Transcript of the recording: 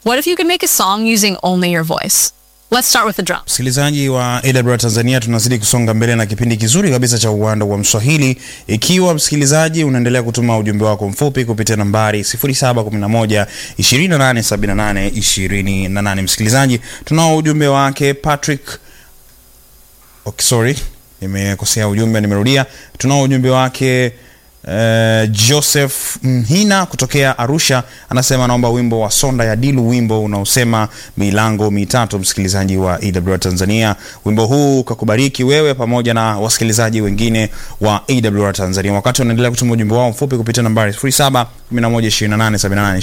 What if you could make a song using only your voice? Let's start with the drums. Msikilizaji wa AWR Tanzania, tunazidi kusonga mbele na kipindi kizuri kabisa cha uwanda wa Mswahili. Ikiwa msikilizaji unaendelea kutuma ujumbe wako mfupi kupitia nambari 0711 2878 28. Msikilizaji, tunao ujumbe wake Patrick okay, sorry nimekosea ujumbe, nimerudia. Tunao ujumbe wake Uh, Joseph Mhina kutokea Arusha anasema anaomba wimbo wa Sonda ya Dilu, wimbo unaosema milango mitatu. Msikilizaji wa EWR Tanzania, wimbo huu kakubariki wewe pamoja na wasikilizaji wengine wa EWR Tanzania. Wakati unaendelea kutuma ujumbe wao mfupi kupitia nambari 07112878